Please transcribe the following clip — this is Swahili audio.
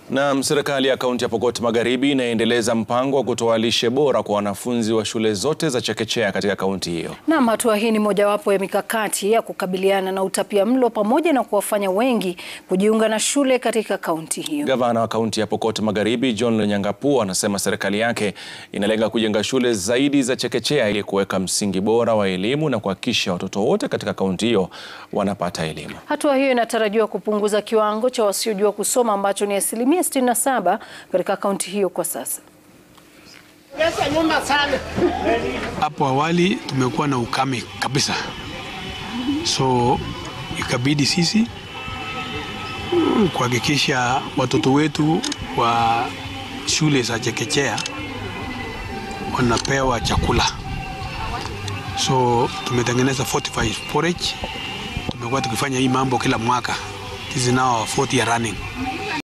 Na serikali ya kaunti ya Pokot Magharibi inaendeleza mpango wa kutoa lishe bora kwa wanafunzi wa shule zote za chekechea katika kaunti hiyo. Naam, hatua hii ni mojawapo ya mikakati ya kukabiliana na utapiamlo pamoja na kuwafanya wengi kujiunga na shule katika kaunti hiyo. Gavana wa kaunti ya Pokot Magharibi John Lonyangapuo anasema serikali yake inalenga kujenga shule zaidi za chekechea ili kuweka msingi bora wa elimu na kuhakikisha watoto wote katika kaunti hiyo wanapata elimu. Hatua hiyo inatarajiwa kupunguza kiwango cha wasiojua kusoma ambacho ni asilimia 67 katika kaunti hiyo kwa sasa. Hapo awali tumekuwa na ukame kabisa, so ikabidi sisi kuhakikisha watoto wetu wa shule za chekechea wanapewa chakula. So tumetengeneza fortified forage. Tumekuwa tukifanya hii mambo kila mwaka. This is now our fourth year running.